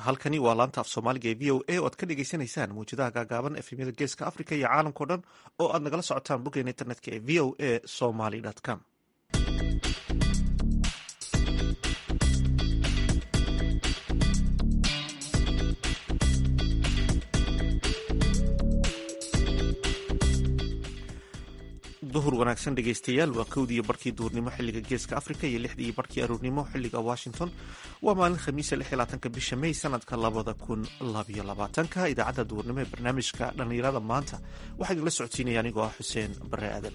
halkani waa laanta af soomaaliga ee v o a oo aad ka dhagaysanaysaan mawjadaha gaagaaban efemyada geeska africa iyo caalamkao dhan oo aad nagala socotaan boggeena internetka ee v o a somaly com duhur wanaagsan dhegaystayaal waa kowdii iyo barkii duhurnimo xilliga geeska africa iyo lixdii iyo barkii aroornimo xilliga washington waa maalin khamiisa lix iyo labaatanka bisha may sanadka labada kun labayo labaatanka idaacadda duhurnimo ee barnaamijka dhallinyarada maanta waxaa idinla socodsiinaya anigoo ah xuseen bare aadan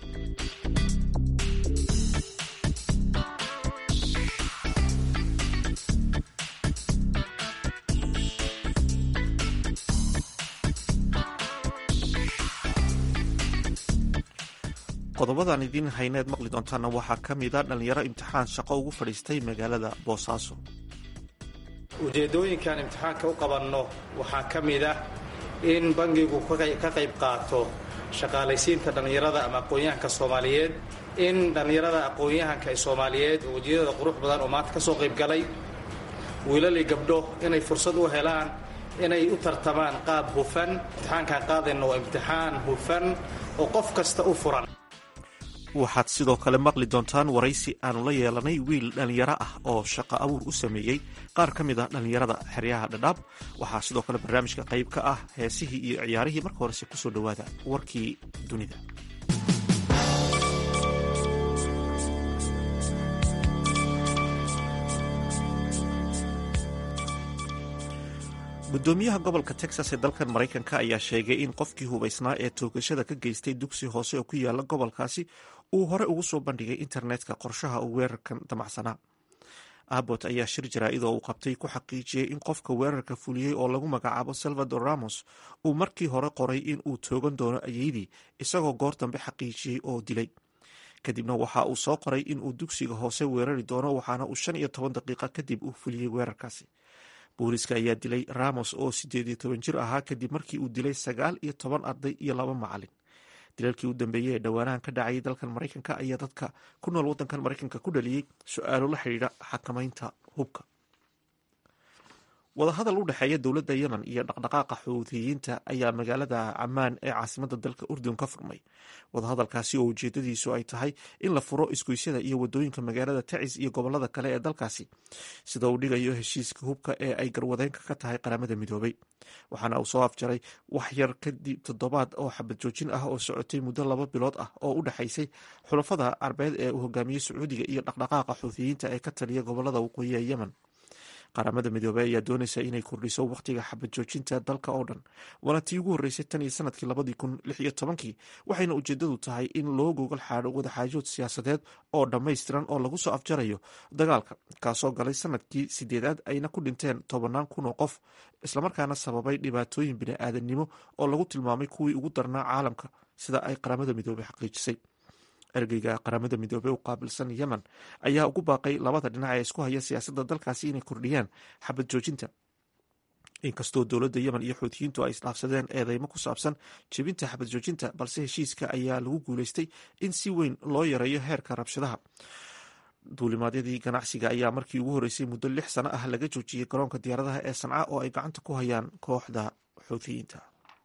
qodobadaan idiin hayneed maqli doontaana waxaa ka mida dhallinyaro imtixaan shaqo ugu fadhiistay magaalada boosaaso ujeeddooyinkan imtixaanka u qabanno waxaa ka mid ah in bangigu ka qayb qaato shaqaalaysiinta dhallinyarada ama aqoon-yahanka soomaaliyeed in dhallinyarada aqoon-yahanka ee soomaaliyeed oo wejiyadooda qurux badan oo maanta ka soo qayb galay wiilali gabdho inay fursad u helaan inay u tartamaan qaab hufan imtixaankaan qaadayno waa imtixaan hufan oo qof kasta u furan waxaad sidoo kale maqli doontaan waraysi aanu la yeelanay wiil dhallinyaro ah oo shaqo abuur u sameeyey qaar ka mid ah dhallinyarada xeryaha dhadhaab waxaa sidoo kale barnaamijka qayb ka ah heesihii iyo ciyaarihii marka horese kusoo dhowaada warkii dunida gudoomiyaha gobolka texas ee dalkan maraykanka ayaa sheegay in qofkii hubaysnaa ee toogashada ka geystay dugsi hoose oo ku yaala gobolkaasi uu hore ugu soo bandhigay internetka qorshaha uu weerarkan damacsanaa abbot ayaa shir jaraa-idoo uu qabtay ku xaqiijiyey in qofka weerarka fuliyey oo lagu magacaabo salvador ramos uu markii hore qoray in uu toogan doono ayeydii isagoo goor dambe xaqiijiyey oo dilay kadibna waxa uu soo qoray in uu dugsiga hoose weerari doono waxaana uu shan iyo toban daqiiqa kadib uu fuliyey weerarkaasi booliiska ayaa dilay ramos oo sideed iyo toban jir ahaa kadib markii uu dilay sagaal iyo toban arday iyo laba macalin dilalkii u dambeeyey ee dhowaanahan ka dhacayay dalkan maraykanka ayaa dadka ku nool waddankan maraykanka ku dhaliyey su-aalo la xidhiidha xakamaynta hubka wadahadal u dhexeeya dowladda yemen iyo dhaqdhaqaaqa xuutiyiinta ayaa magaalada camaan ee caasimada dalka urdun ka furmay wadahadalkaasi oo ujeedadiisu ay tahay in la furo isgoysyada iyo wadooyinka magaalada tacis iyo gobolada kale ee dalkaasi sida uu dhigayo heshiiska hubka ee ay garwadeenka ka tahay qaramada midoobay waxaana uu soo afjaray wax yar kadib toddobaad oo xabad joojin ah oo socotay muddo laba bilood ah oo u dhexaysay xulafada carbeed ee uu hogaamiyey sacuudiga iyo dhaqdhaqaaqa xuutiyiinta ee ka taliya gobolada waqooyi ee yemen qaramada midoobey ayaa doonaysa inay kordhiso wakhtiga xabad joojinta dalka oo dhan waana tii ugu horreysay tan iyo sanadkii labadii kun lix iyo tobankii waxayna ujeedadu tahay in loo gogol xaadho wadaxaajood siyaasadeed oo dhammaystiran oo lagu soo afjarayo dagaalka kaasoo galay sanadkii sideedaad ayna ku dhinteen tobannaan kun oo qof islamarkaana sababay dhibaatooyin bini-aadannimo oo lagu tilmaamay kuwii ugu darnaa caalamka sida ay qaramada midoobey xaqiijisay ergeyga qaramada midoobey u qaabilsan yemen ayaa ugu baaqay labada dhinac ee isku haya siyaasadda dalkaasi inay kordhiyaan xabad joojinta inkastoo dowladda yemen iyo xuutiyiintu ay isdhaafsadeen eedeymo ku saabsan jebinta xabad joojinta balse heshiiska ayaa lagu guuleystay in si weyn loo yareeyo heerka rabshadaha duulimaadyadii ganacsiga ayaa markii ugu horreysay muddo lix sano ah laga joojiyey garoonka diyaaradaha ee sanca oo ay gacanta ku hayaan kooxda xuutiyiinta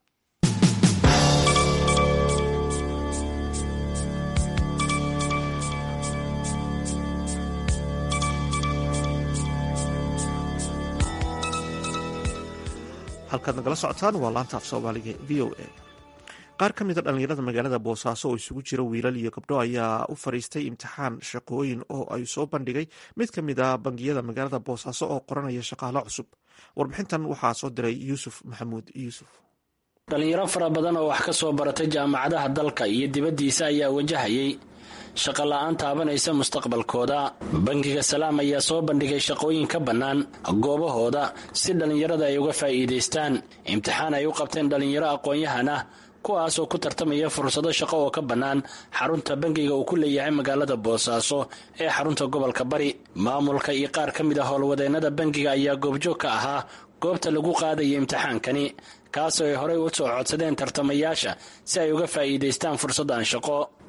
halkaad nagala socotaan waa laanta af soomaaliga v o a qaar ka mida dhallinyarada magaalada boosaaso oo isugu jira wiilal iyo gabdho ayaa u fadhiistay imtixaan shaqooyin oo ay soo bandhigay mid ka mid a bangiyada magaalada boosaaso oo qoranaya shaqaalo cusub warbixintan waxaa soo diray yuusuf maxamuud yuusuf dhallinyaro fara badan oo wax ka soo baratay jaamacadaha dalka iyo dibaddiisa ayaa wajahayay shaqa la-aan taabanaysa mustaqbalkooda bangiga salaam ayaa soo bandhigay shaqooyin ka bannaan goobahooda si dhallinyarada ay uga faa'iidaystaan imtixaan ay u qabteen dhallinyaro aqoon-yahan ah kuwaas oo ku tartamaya fursado shaqo oo ka bannaan xarunta bangiga uu ku leeyahay magaalada boosaaso ee xarunta gobolka bari maamulka iyo qaar ka mid a howlwadeennada bangiga ayaa goobjoog ka ahaa goobta lagu qaadaya imtixaankani kaasoo ay horey u soo codsadeen tartamayaasha si ay uga faa'iidaystaan fursaddan shaqo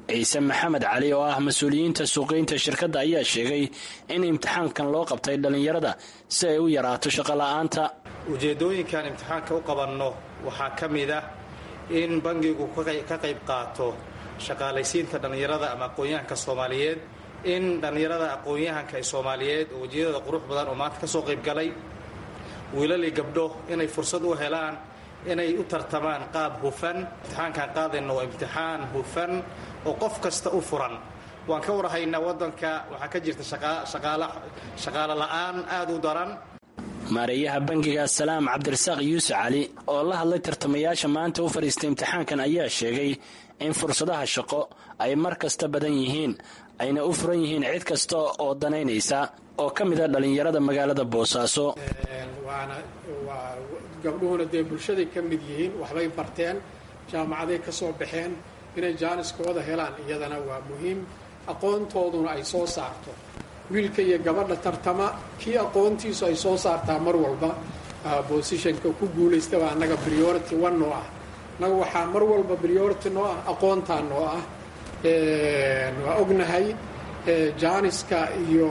ciise maxamed cali oo ah mas-uuliyiinta suuqeynta shirkadda ayaa sheegay in imtixaankan loo qabtay dhallinyarada si ay u yaraato shaqola'aanta ujeeddooyinkan imtixaanka u qabanno waxaa ka mid ah in bangigu ka qayb qaato shaqaalaysiinta dhallinyarada ama aqoon-yahanka soomaaliyeed in dhallinyarada aqoon-yahanka ee soomaaliyeed oo wejiyadooda qurux badan oo maanta ka soo qayb galay wiilali gabdho inay fursad u helaan inay u tartamaan qaab hufan imtixaankaan qaadayno waa imtixaan hufan oo qof kasta u furan waan ka warhaynaa waddanka waxaa ka jirta shaqaalo la'aan aada u daran maareeyaha bangiga salaam cabdirasaaq yuusuf cali oo la hadlay tartamayaasha maanta u fadhiistay imtixaankan ayaa sheegay in fursadaha shaqo ay mar kasta badan yihiin ayna u furan yihiin cid kasta oo danaynaysa oo ka mida dhallinyarada magaalada boosaaso waana waa gabdhuhuna dee bulshaday ka mid yihiin waxbay barteen jaamacaday ka soo baxeen inay jaaniskooda helaan iyadana waa muhiim aqoontooduna ay soo saarto wiilka iyo gabadha tartama kii aqoontiisu ay soo saartaa mar walba bosishanka ku guulaystaba annaga priority one noo ah annaga waxaa mar walba priority noo ah aqoontaa noo ah waa ognahay jaaniska iyo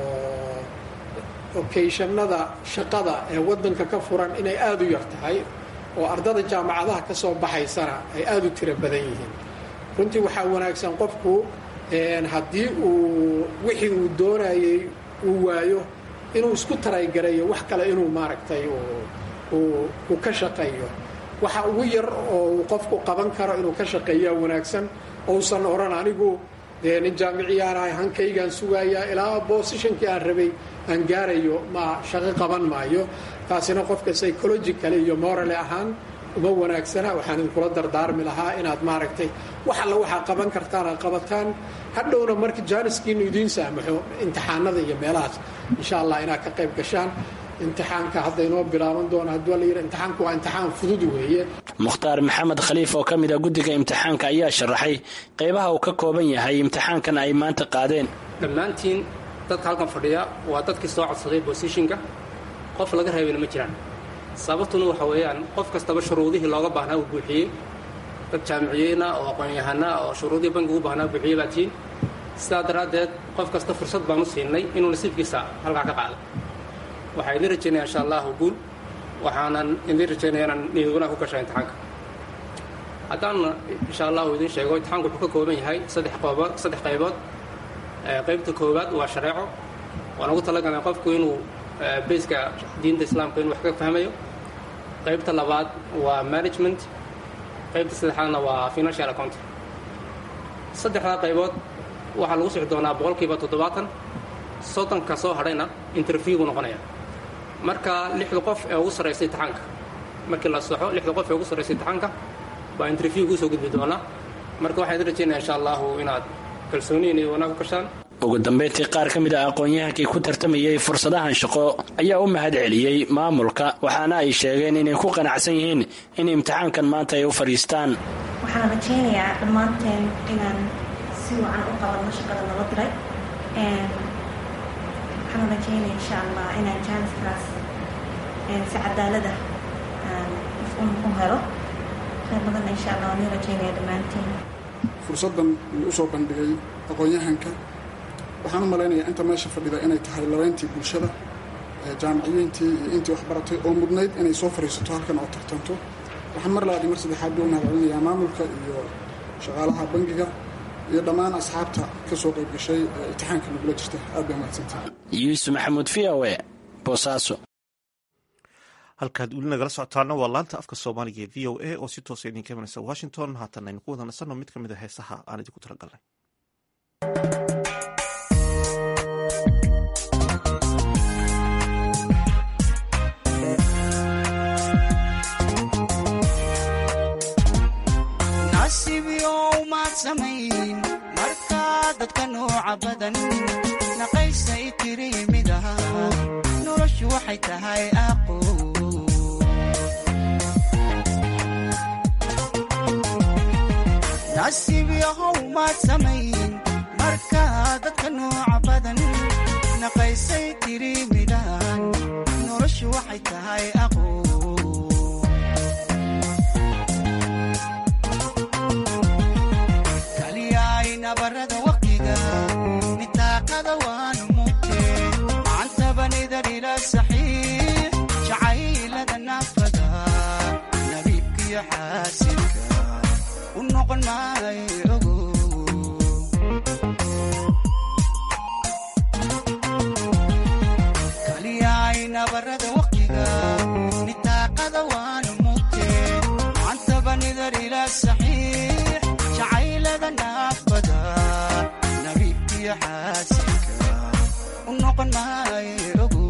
okeyshannada shaqada ee waddanka ka furan inay aada u yar tahay oo ardada jaamacadaha ka soo baxaysana ay aada u tiro badan yihiin runtii waxaa wanaagsan qofku haddii uu wixii uu doonayey uu waayo inuu isku taraygareeyo wax kale inuu maaragtay uu ka shaqeeyo waxa ugu yar oo uu qofku qaban karo inuu ka shaqeeyaa wanaagsan ousan odhan anigu dee nin jaamiciyaanahay hankaygaan sugayaa ilaa boosishankii aan rabay aan gaarayo ma shaqo qaban maayo taasina qofka psychological iyo morale ahaan uma wanaagsana waxaan idinkula dardaarmi lahaa inaad maaragtay wax alla waxaa qaban kartaan aad qabataan hadhowna marka jaaniskiinu idiin saamaxo imtixaanada iyo meelahaas insha allah inaad ka qayb gashaan imtixaanka hadda inoo bilaaban doona hadduu la yidhi imtixaanku waa imtixaan fudud weeye mukhtaar maxamed khaliif oo ka mid a guddiga imtixaanka ayaa sharaxay qaybaha uu ka kooban yahay imtixaankan ay maanta qaadeen dhammaantiin dadka halkan fadhiya waa dadkii soo codsaday bosishinka qof laga reebina ma jiraan sababtuna waxa weeyaan qof kastaba shuruudihii looga baahnaa uu buuxiyey dad jaamiciyeyna oo aqoon-yahana oo shuruudihii bankigu u baahnaa buuxiyey baa tiin sidaa daraaddeed qof kasta fursad baan u siinay inuu nasiibkiisa halkaa ka qaado waxaa idin rajaynaya insha allahu guul waxaanan idin rajaynaya inaan niyaduna ku gasha imtixaanka haddaan insha allahu idin sheego imtixaanku wuxuu ka kooban yahay saddex qoobood saddex qaybood qaybta koowaad waa shareeco waan ugu talagalnay qofku inuu bayska diinta islaamka inuu wax ka fahmayo qaybta labaad waa management qaybta saddexaadna waa financial account saddexdaa qaybood waxaa lagu sixi doonaa boqolkiiba toddobaatan soddonka soo hadhayna interviewgu noqonaya marka lixda qof ee ugu sarraysa imtixaanka markii la soxo lixda qof ee ugu sarraysa imtixaanka baa interviewgu usoo gudbi doonaa marka waxaan idin rajaynaya insha allahu inaad kalsooniyin iyo wanaag ku gashaan ugu dambayntii qaar ka mid ah aqoon-yahankii ku tartamayey fursadahan shaqo ayaa u mahad celiyey maamulka waxaana ay sheegeen inay ku qanacsan yihiin in imtixaankan maanta ay u fadhiistaan waxaan rajaynayaa dhammaanteen inaan si wacan u qabanno shaqada nala diray waxaan rajaynaya insha allah inaan jaaniskaas si cadaalada u helo khayr badanna insha allah waan rajaynaya dhammaanteen fursaddan uu usoo bandhigay aqoon-yahanka waxaan u malaynayaa inta meesha fadhida inay tahay labayntii bulshada jaamiciyiintii iyo intii waxbaratay oo mudnayd inay soo fadhiisato halkan oo tartanto waxaan mar labaad iyo mar saddexaad buu mahad celinayaa maamulka iyo shaqaalaha bangiga iyo dhammaan asxaabta ka soo qayb gashay imtixaanka nagula jirta aad bay mahadsantahay yuusuf maxamuud v o e boosaaso halkaad weli nagala socotaana waa laanta afka soomaaliga ee v o a oo si toosa idinka imanaysa washington haatan aynu ku wada nasanno mid ka mid a heesaha aan idinku talagalnay markaa dadka nooca badan naqaysay tiri mid aha noloshu waxay tahay aqo nasiib yahow maad samayn markaa dadka nooca badan naqaysay tiri midaan noloshu waxay tahay aqo waanu mugtee macantabanida dhila saxiix jacaylada naafada nabiibkiyo xaasidka u noqon maayo ogo kaliyaay nabarada waqtiga nitaaqada waanu mugtee macantabanida dhila saxiix jacaylada naafada nabiibkiyo xaasidka u noqon maayo ogo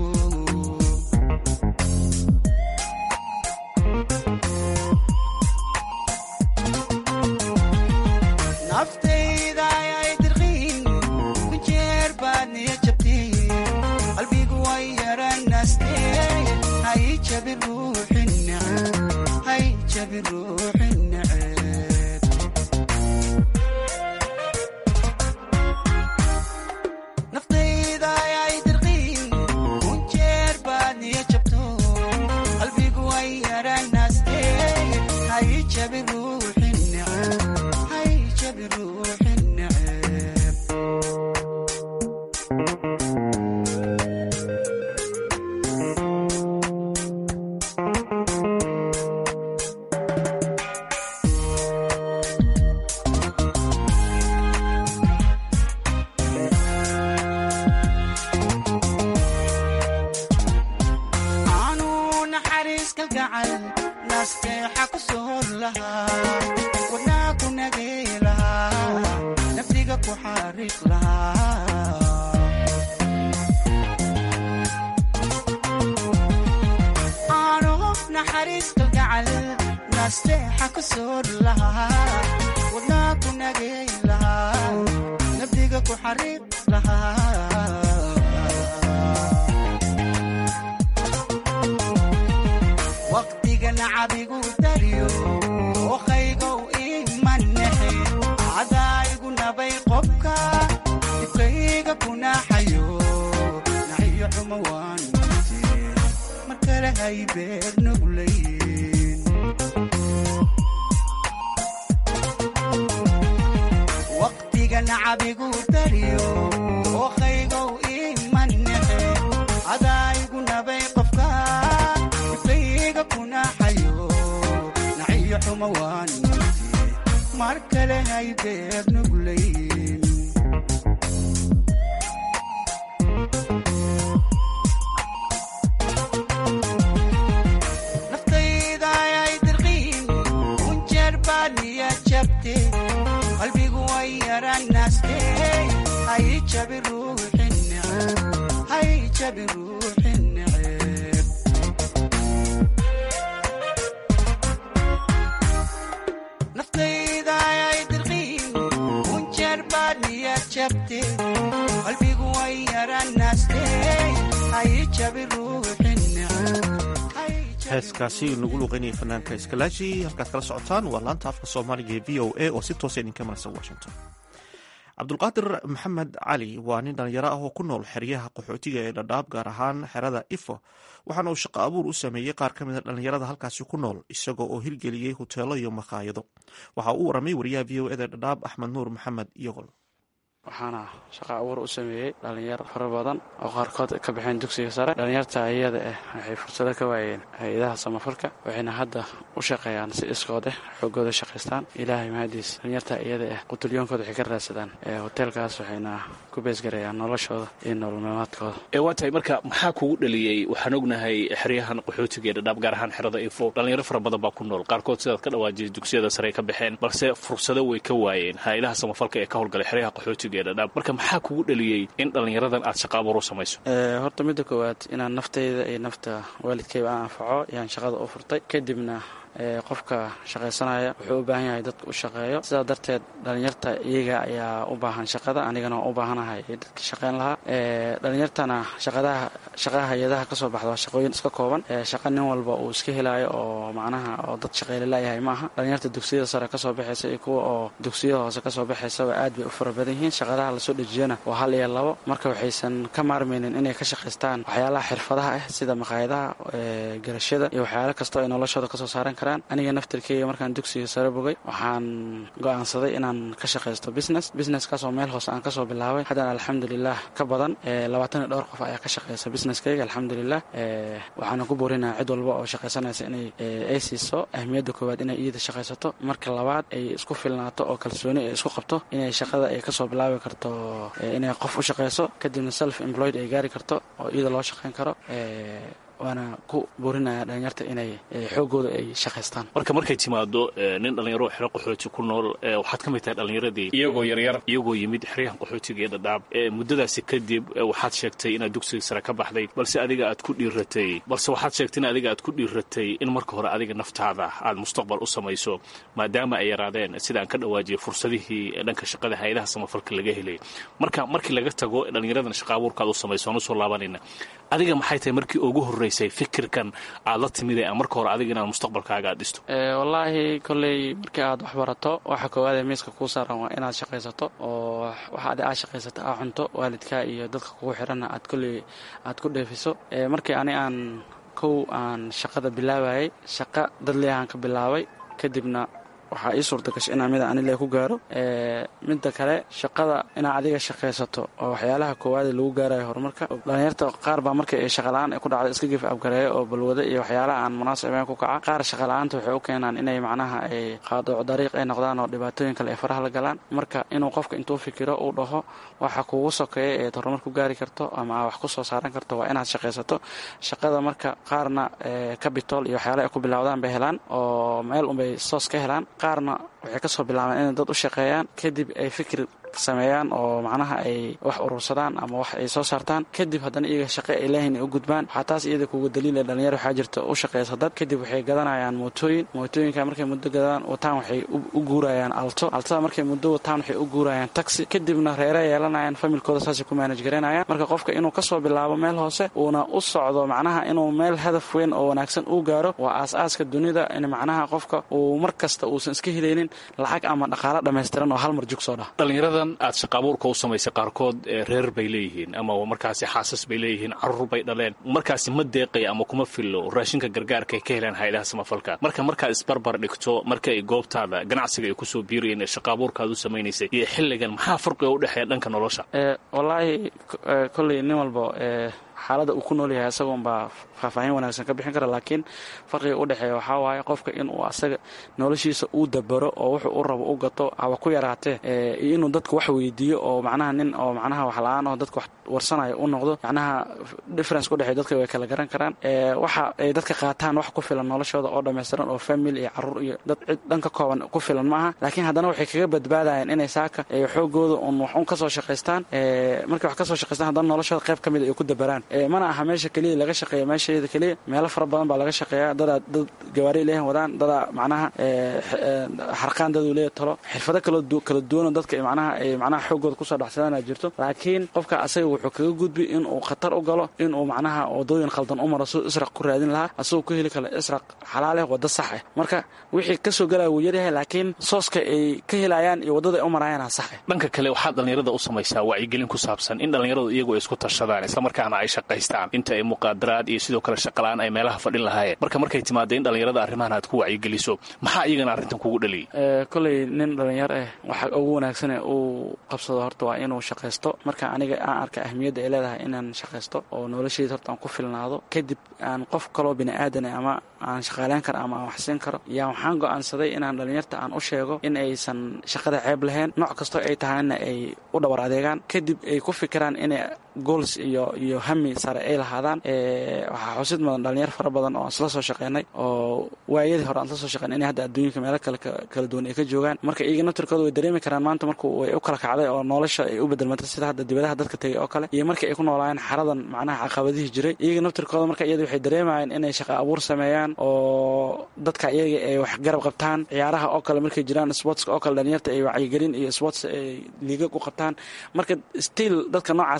naftayda ayay dirqiin ku jeer baad niya jabtiin qalbigu way yaranaastee hay jabi ruuxi neceb hay jabi ruuxi neceb naftayda ayay dirqiin ku jeer baad niya jabto qalbigu way yaranaastee hay jabi ruuxi neceb hay jabi ruuxi neceb aanu naxariis kalgacal nasteexa ku soor lahaa wadnaa ku nagay lahaa naftiga ku xariiq lahaa aanu naxariis kalgacal nasteexa ku soor lahaa wadnaa ku nagay lahaa naftiga ku xariiq lahaa waqtiga nacabigu dariyo ookaygow imanexe cadaayigu nabay qobka dibkayga kunaxayo naxiyo xumo waan mugtee mar kale hay beer nuglayn waqtiga nacabigu dariyo ookaygow imanexe cadaayigu nabay qofka dibkayga kunaxayo naxiyo xumo waan mugtee mar kale hay beer nuglayn naftayda ayay dirqiin kunjeer baad niya jabte qalbigu way yaranaastee hay jabi ruuxi neceb hay jabi ruuxi neceb naftayda ayay dirqiin kunjeer baad niya jabte qalbigu way yaranaastee hay jabi ruuxi neceb hay jabi heeskaasi nagu luqeynaya fanaanka iskalaaji halkaad kala socotaan waa laanta afka soomaaliga ee v o a oo si toosa idinka maraysan washington cabdulqaadir maxamed cali waa nin dhalinyaro ah oo ku nool xeryaha qaxootiga ee dhadhaab gaar ahaan xerada ifo waxaana uu shaqo abuur u sameeyey qaar ka mida dhalinyarada halkaasi ku nool isagoo oo hirgeliyey huteelo iyo makhaayado waxa uu waramay wariyaha v o eda dhadhaab axmed nuur maxamed iyogol waxaana shaqa abuur u sameeyey dhallinyar fara badan oo qaarkood ka baxeen dugsiga sare dhallinyarta iyada ah waxay fursado ka waayeen hay-adaha samafalka waxayna hadda u shaqeeyaan si iskood ah xoogooda shaqaystaan ilaahay mahadiis dhallinyarta iyada ah qutulyoonkooda waxay ka raadsadaan hoteelkaas waxayna ku beesgareeyaan noloshooda iyo nololmamaadkooda ee waa tahay marka maxaa kugu dhaliyey waxaan ognahay xeryahan qaxootiga ee dhadhaab gaar ahaan xerada ifo dhallinyaro fara badan baa ku nool qaarkood sidaad ka dhawaajiyay dugsiyada sare ay ka baxeen balse fursado way ka waayeen hay-adaha samafalka ee ka howlgalay xeryaha qaxootiga ee dhadhaab marka maxaa kugu dhaliyey in dhallinyaradan aad shaqa abuur u samayso horta midda koowaad inaan naftayda iyo nafta waalidkayba aan anfaco ayaan shaqada u furtay kadibna qofka shaqaysanaya wuxuu u baahan yahay dadka u shaqeeyo sidaa darteed dhalinyarta iyaga ayaa u baahan shaqada anigana waan u baahanahay dadka shaqeyn lahaa dhalinyartana shaqadaha shaqaha hay-adaha kasoo baxda waa shaqooyin iska kooban shaqa nin walba uu iska helaayo oo macnaha oo dad shaqeyle layahay maaha dhalinyarta dugsiyada sare kasoo baxaysa iyo kuwa oo dugsiyada hoose kasoo baxaysaba aad bay u fara badan yihiin shaqadaha lasoo dhejiyana waa hal iyo labo marka waxaysan ka maarmaynin inay ka shaqaystaan waxyaalaha xirfadaha ah sida maqaayadaha garashada iyo waxyaala kastoo ay noloshooda kasoo saaran karaan aniga naftirkeyga markaan dugsiga sare bogay waxaan go-aansaday inaan ka shaqaysto business businesskaasoo meel hoose aan kasoo bilaabay haddana alxamdulilah ka badan labaatan iyo dhowr qof ayaa ka shaqeysa businesskayga alxamdulilah waxaana ku boorinaya cid walba oo shaqaysanaysa inay ay siiso ahmiyadda koowaad inay iyada shaqaysato marka labaad ay isku filnaato oo kalsooni ay isku qabto inay shaqada ay kasoo bilaabi karto inay qof u shaqayso kadibna self employed ay gaari karto oo iyada loo shaqayn karo waana ku boorinaya dhalinyarta inay xoogooda ay shaqaystaan marka markay timaado nin dhallinyaro xero qaxooti ku nool waxaad ka mid tahay dhallinyaradii iyagoo yaryar iyagoo yimid xeryahan qaxootiga ee dhadhaab muddadaasi kadib waxaad sheegtay inaad dugsiga sare ka baxday balse adiga aad ku dhiiratay balse waxaad sheegtay in adiga aad ku dhiiratay in marka hore adiga naftaada aad mustaqbal u samayso maadaama ay yaraadeen sidaan ka dhawaajiyay fursadihii dhanka shaqada hay-adaha samafalka laga helay marka markii laga tago dhallinyaradan shaqa abuurkaad u samayso aan usoo laabanayna adiga maxay tahay markii ugu horreysay fikirkan aad la timid ee marka hore adiga inaad mustaqbalkaaga aad dhisto wallaahi kolley markii aad wax barato waxa koowaadee miiska kuu saaran waa inaad shaqaysato oo waxa adi aad shaqaysato aa cunto waalidka iyo dadka kugu xiranna aad kolley aad ku dheefiso markii ani aan kow aan shaqada bilaabayay shaqa dadleahaan ka bilaabay kadibna waxaa ii suurta gashay inaa mida anile ku gaaro midda kale shaqada inaad adiga shaqaysato oo waxyaalaha koowaade lagu gaarayo horumarka dhalinyarta qaar baa markii ay shaqala-aan ay ku dhacdo iska gif abgareeyo oo balwado iyo waxyaalaha aan munaasabeen ku kaca qaar shaqala-aanta waxay u keenaan inay macnaha ay qaadooc dariiq ay noqdaan oo dhibaatooyin kale ay faraha la galaan marka inuu qofka intuu fikiro uu dhaho waxa kugu sokeeya eed horumar ku gaari karto ama aa wax ku soo saaran karto waa inaad shaqaysato shaqada marka qaarna cabitol iyo waxyaala ay ku bilowdaan bay helaan oo meel unbay soos ka helaan qaarna waxay ka soo bilaabeen inay dad u shaqeeyaan kadib ay fikir sameeyaan oo macnaha ay wax urursadaan ama wax ay soo saartaan kadib haddana iyaga shaqe ay leeyihin ay u gudbaan waxaa taas iyada kuga daliila dhalinyar waxaa jirta u shaqeysa dad kadib waxay gadanayaan mootooyin mootooyinka markay muddo gadaan wataan waxay u guurayaan alto altada markay muddo wataan waxay u guurayaan taxi kadibna reere yeelanayaan familkooda saasay ku maanaj garaynayaan marka qofka inuu kasoo bilaabo meel hoose uuna u socdo macnaha inuu meel hadaf weyn oo wanaagsan uu gaaro waa aas-aaska dunida in macnaha qofka uu mar kasta uusan iska helaynin lacag ama dhaqaalo dhammaystiran oo hal mar jug soo dhah aad shaqaabuurka u samaysay qaarkood reer bay leeyihiin ama markaasi xaasas bay leeyihiin caruur bay dhaleen markaasi ma deeqaya ama kuma fillo raashinka gargaarka ay ka helaan hay-adaha samafalka marka markaad isbarbar dhigto marka ay goobtaada ganacsiga ay kusoo biirayeen ee shaqaabuurkaad u samaynaysay iyo xilligan maxaa farqiga u dhexeeya dhanka nolosha wallaahi kolley nin walba xaaladda uu ku nool yahay isagoonbaa faahfaahin wanaagsan ka bixin kara laakiin farqiga u dhexeeya waxaa waaye qofka inuu asaga noloshiisa uu dabaro oo wuxuu u rabo u gato haba ku yaraatee iyo inuu dadka wax weydiiyo oo macnaha nin oo macnaha wax la-aan oo dadka wax warsanayo u noqdo macnaha difference udhexeey dadka way kala garan karaan waxa ay dadka qaataan wax ku filan noloshooda oo dhammaystiran oo family iyo caruur iyo dad cid dhan ka kooban ku filan ma aha laakiin haddana waxay kaga badbaadayaan inay saaka xoogooda un wax un kasoo shaqaystaan markay wax kasoo shaqaystaan haddana noloshooda qayb ka mid ay ku dabaraan mana aha meesha keliya laga shaqeeya meeshaeeda keliya meelo fara badan baa laga shaqeeyaa dadaa dad gawaari leehan wadaan dadaa macnaha xarqaan daduu leeya talo xirfado kala duwanoo dadka macnaha ay macnaha xoogooda kusoo dhexsadana jirto laakiin qofka asaga wuxuu kaga gudbi inuu khatar u galo inuu macnaha wadooyin khaldan u maro suu israq ku raadin lahaa asagoo ku heli karo israq xalaaleh waddo sax ah marka wixii kasoo galaya wuu yaryahay laakiin sooska ay ka helayaan iyo waddada ay u marayaana sax ah dhanka kale waxaad dhallinyarada u samaysaa wacyigelin ku saabsan in dhallinyaradu iyagu ay isku tashadaan islamarkaana ay shaqaystaan inta ay muqaadaraad iyo sidoo kale shaqala-aan ay meelaha fadhin lahaayeen marka markay timaada in dhallinyarada arrimahan aad ku wacyigeliso maxaa iyagana arrintan kugu dhaliyay kolley nin dhallinyar ah waxa ugu wanaagsane uu qabsado horta waa inuu shaqaysto marka aniga aan arka ahmiyadda ay leedahay inaan shaqaysto oo noloshayda horta aan ku filnaado kadib aan qof kaloo bini aadane ama aan shaqaaleyn karo ama aan waxsiin karo yaa waxaan go'aansaday inaan dhallinyarta aan u sheego in aysan shaqada ceeb lahayn nooc kastoo ay tahayna ay u dhabar adeegaan kadib ay ku fikiraan inay gools iyo iyo hami sare ay lahaadaan waxaa xusid mudan dhalinyar fara badan oo aan isla soo shaqeynay oo waayadii hore aan isla soo shaqeynay inay hadda adduunyinka meelo kale kala duwan ay ka joogaan marka iyaga naftirkooda way dareemi karaan maanta markuu way u kala kacday oo nolosha ay u bedelmatay sida hadda dibadaha dadka tegay oo kale iyo markii ay ku noolaayeen xaradan macnaha caqabadihii jiray iyaga naftirkooda marka iyada waxay dareemayeen inay shaqa abuur sameeyaan oo dadka iyaga ay wax garab qabtaan ciyaaraha oo kale markay jiraan sportska oo kale dhalinyarta ay wacyigelin iyo sports ay liigag u qabtaan marka stiil dadka noocaas ka shaqeynaya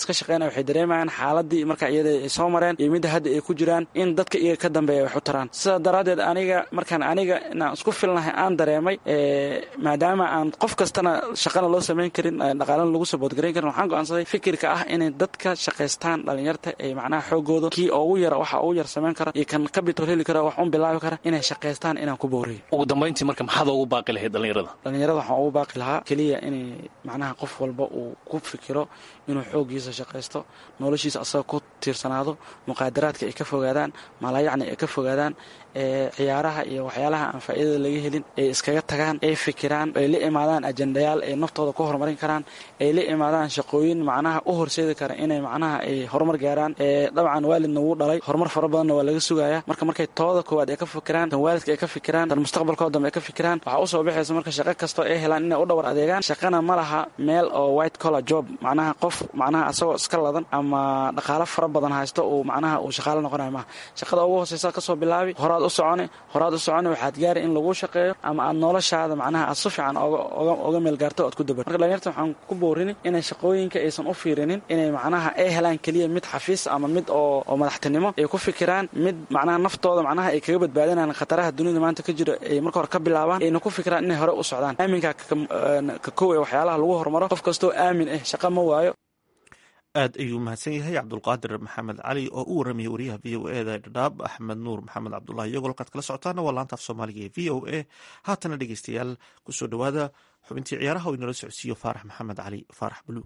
waxay dareemayaan xaaladii marka iyada ay soo mareen iyo midda hadda ay ku jiraan in dadka iyaga ka dambeeya wax u taraan sidaa daraaddeed aniga markaan aniga inaan isku filnahay aan dareemay maadaama aan qof kastana shaqana loo samayn karin dhaqaalana lagu saboodgarayn karin waxaan go'aansaday fikirka ah inay dadka shaqaystaan dhalinyarta ee macnaha xoogooda kii ugu yara waxa ugu yar samayn kara iyo kan capital heli kara wax un bilaabi kara inay shaqaystaan inaan ku booriyo ugu dambayntii marka maxaad ugu baaqi lahayd dhallinyarada dhalinyarada waxaan ugu baaqi lahaa keliya inay macnaha qof walba uu ku fikiro inuu xooggiisa shaqaysto noloshiisa asaga ku tiirsanaado muqaadaraadka ay ka fogaadaan maalayacni ay ka fogaadaan ciyaaraha iyo waxyaalaha aan faa'iidada laga helin ay iskaga tagaan ay fikiraan ay la imaadaan ajendayaal ay naftooda ku horumarin karaan ay la imaadaan shaqooyin macnaha u horseedi kara inay macnaha ay horumar gaaraan dabcan waalidna wuu dhalay horumar fara badanna waa laga sugayaa marka markay tooda koowaad ay ka fikiraan tan waalidka ay ka fikiraan tan mustaqbalkooda dambe ay ka fikiraan waxaa usoo baxaysa marka shaqo kastoo ay helaan inay u dhawar adeegaan shaqana ma laha meel oo white collar job macnaha qof macnaha asagoo iska ladan ama dhaqaalo fara badan haysto uu macnaha uu shaqaalo noqonayo maaha shaqada ugu hooseysa kasoo bilaabi horaad u socone horaad u socone waxaad gaari in lagu shaqeeyo ama aad noloshaada macnaha aad si fiican oga meel gaarto oad ku dabar marka dhalinyarta waxaan ku boorini inay shaqooyinka aysan u fiirinin inay macnaha ay helaan keliya mid xafiis ama mid oo madaxtinimo ay ku fikiraan mid macnaha naftooda macnaha ay kaga badbaadinaan khataraha dunida maanta ka jiro ay marka hore ka bilaabaan ayna ku fikiraan inay hore u socdaan aaminka ka kow ee waxyaalaha lagu horumaro qof kastoo aamin ah shaqa ma waayo aad ayuu mahadsan yahay cabdulqaadir maxamed cali oo u warramaya wariyaha v o e da dhadhaab axmed nuur maxamed cabdulahi iyagoo halkaad kala socotaana waa laanta af soomaaliga ee v o a haatana dhegeystayaal kusoo dhowaada xubintii ciyaaraha oo inala socodsiiyo faarax maxamed cali faarax buluug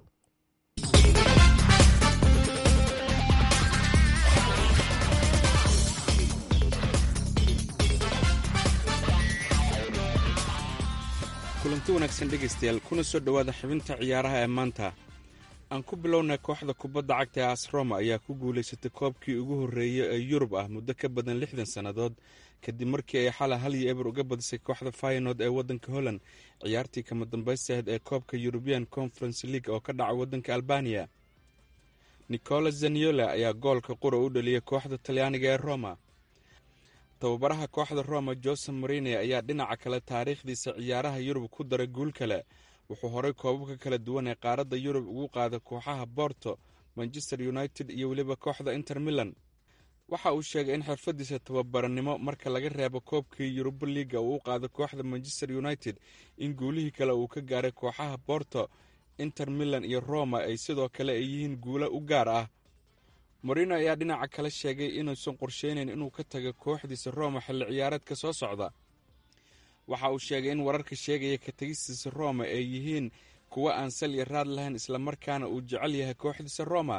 kulanti wanaagsan dhegaystayaal kuna soo dhowaada xubinta ciyaaraha ee maanta aan ku bilownay kooxda kubadda cagta ee asroma ayaa ku guulaysatay koobkii ugu horreeyey ee yurub ah muddo ka badan lixdan sannadood kadib markii ay xala hal iyo eber uga badisay kooxda faynood ee waddanka holland ciyaartii kama dambaystahayd ee koobka yurubian conference league oo ka dhaca waddanka albaniya nicolas zaniola ayaa goolka qura u dhaliyay kooxda talyaaniga ee roma tababaraha kooxda roma jose marine ayaa dhinaca kale taariikhdiisa ciyaaraha yurub ku daray guul kale wuxuu horay koobabka kala duwan ee qaaradda yurub ugu qaaday kooxaha borto manchester united iyo weliba kooxda inter milan waxa uu sheegay in xirfadiisa tababaranimo marka laga reebo koobkii yuruba liiga uu u qaaday kooxda manchester united in guulihii kale uu ka gaaray kooxaha borto inter milan iyo roma ay sidoo kale ay yihiin guulo u gaar ah morino ayaa dhinaca kale sheegay inuusan qorsheynayn inuu ka tago kooxdiisa roma xilli ciyaareedka soo socda waxa uu sheegay in wararka sheegaya ka tegistiisa roma ay yihiin kuwo aan sal iyo raad lahayn islamarkaana uu jecel yahay kooxdiisa roma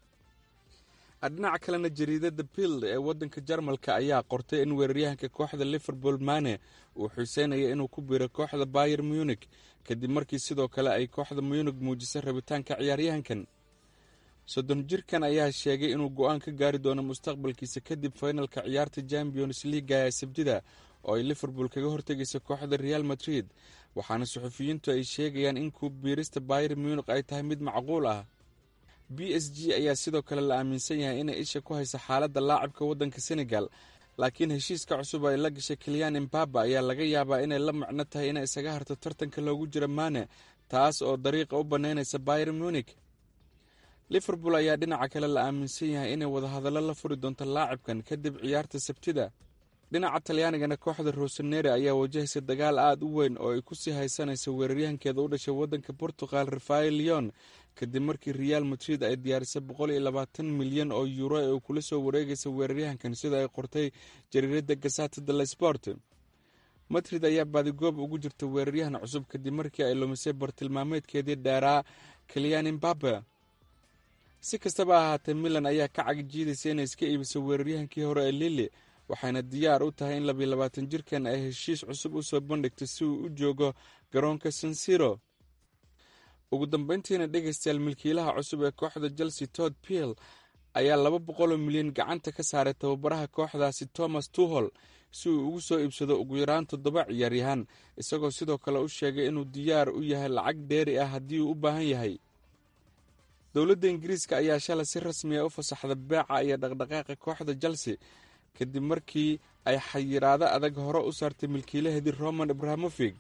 dhinaca kalena jariidada bild ee waddanka jarmalka ayaa qortay in weeraryahanka kooxda liverpool mane uu xiiseynaya inuu ku biiro kooxda bayer munik kadib markii sidoo kale ay kooxda munik muujisay rabitaanka ciyaaryahankan soddon jirkan ayaa sheegay inuu go-aan ka gaari doono mustaqbalkiisa kadib faynalka ciyaarta champions leaga ee sabtida oo ay liverpool kaga hortegaysa kooxda real madrid waxaana suxufiyiintu ay sheegayaan in ku biirista bayer munik ay tahay mid macquul ah b s g ayaa sidoo kale la aaminsan yahay inay isha ku haysa xaaladda laacibka waddanka senegal laakiin heshiiska cusub ay la gashay kelyan embaba ayaa laga yaabaa inay la macno tahay inay isaga harto tartanka loogu jiro mane taas oo dariiqa u bannaynaysa bayer munik liverpool ayaa dhinaca kale la aaminsan yahay inay wadahadallo la furi doonto laacibkan kadib ciyaarta sabtida dhinaca talyaanigana kooxda rosenere ayaa wajahaysa dagaal aada u weyn oo ay kusii haysanaysa weeraryahankeeda u dhashay waddanka portugal rafael leon kadib markii real madrid ay diyaarisay boqol iyo labaatan milyan oo yuuro ee uu kula soo wareegaysa weeraryahankan sida ay qortay jariirada gasata de la sport madrid ayaa baadigoob ugu jirta weeraryahan cusub kadib markii ay lumisay bartilmaameedkeedii dheeraa kelyan imbabe si kastaba ahaatee milan ayaa ka cagjiidaysa inay iska iibiso weeraryahankii hore ee lili waxayna diyaar u tahay in labiyo labaatan jirkan ay heshiis cusub u soo bandhigto si uu u joogo garoonka sansiro ugu dambeyntiina dhegaystayaal milkiilaha cusub ee kooxda chelsea tod piel ayaa laba boqoloo milyan gacanta ka saaray tababaraha kooxdaasi thomas tuhol si uu ugu soo iibsado ugu yaraan toddoba ciyaaryahaan isagoo sidoo kale u sheegay inuu diyaar u yahay lacag dheeri ah haddii uu u baahan yahay dowladda ingiriiska ayaa shalay si rasmiya u fasaxda beeca iyo dhaqdhaqaaqa kooxda chelsea kadib markii ay xayiraado adag hore u saartay milkiilaheedii roman abrahamofig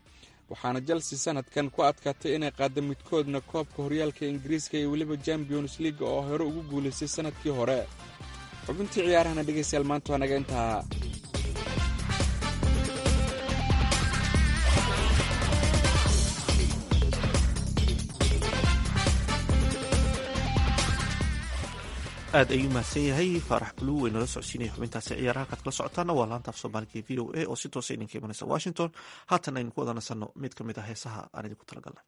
waxaana chelsea sanadkan ku adkaatay inay qaadda midkoodna koobka horyaalka ingiriiska iyo weliba champions leaga oo hore ugu guulaystay sannadkii hore xubintii ciyaarahana dhegaystayaal maanta waa naga intaa aad ayuu mahadsan yahay faarax buluw way nala socodsiinaya xubintaasi ciyaaraha kaad kala socotaana waa laanta af soomaaliga ee v o a oo si toosa idinka imanaysa washington haatan aynu ku wada nasanno mid ka mid ah heesaha aan idinku talagalnay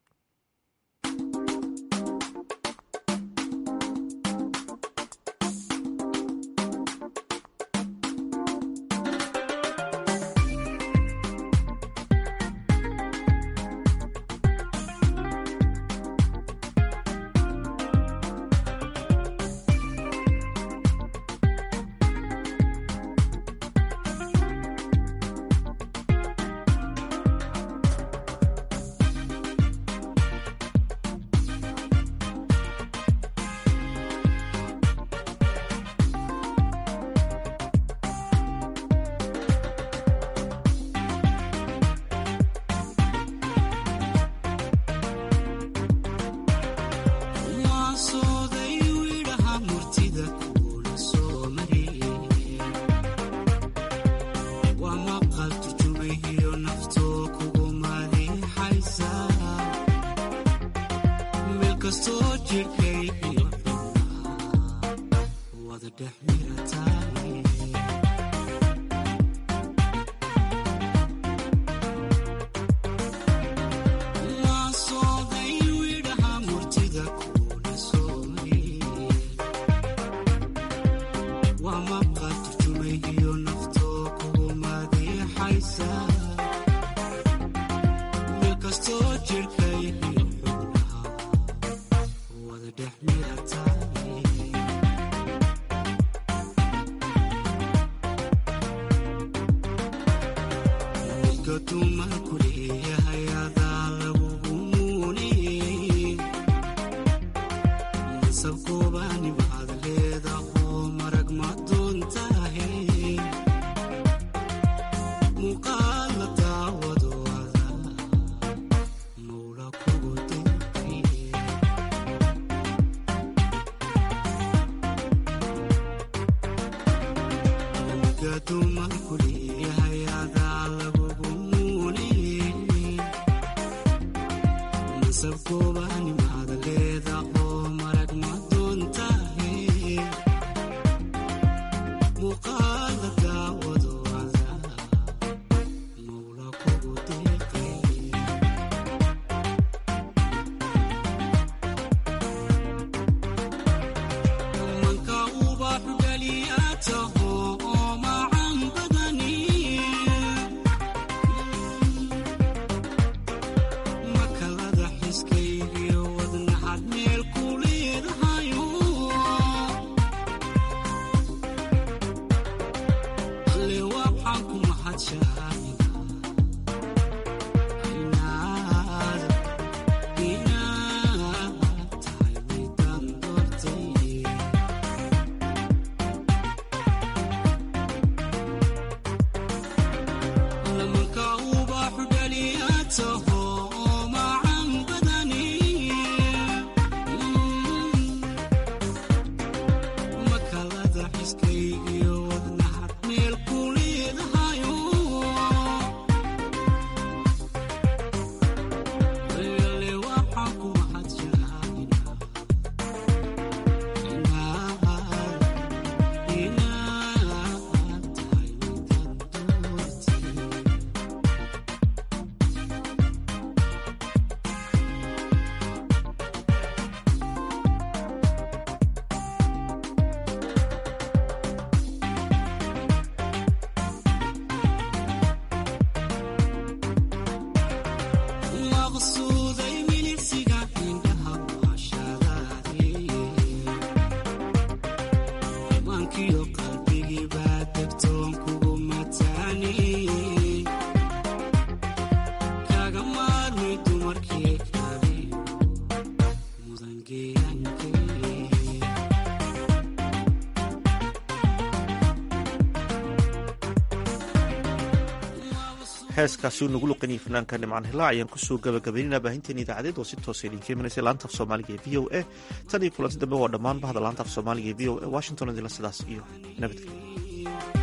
heeskaasi uu nagu luqanayay fanaanka nimcaan hilaac ayaan kusoo gabagabaynayna baahinteena idaacadeed oo si toosa idinka imanaysa laanta af soomaaliga ee v o a tan iyo kulanti dambe waa dhammaan bahda laanta af soomaaliga ee v o a washington idinla sidaas iyo nabadgelyo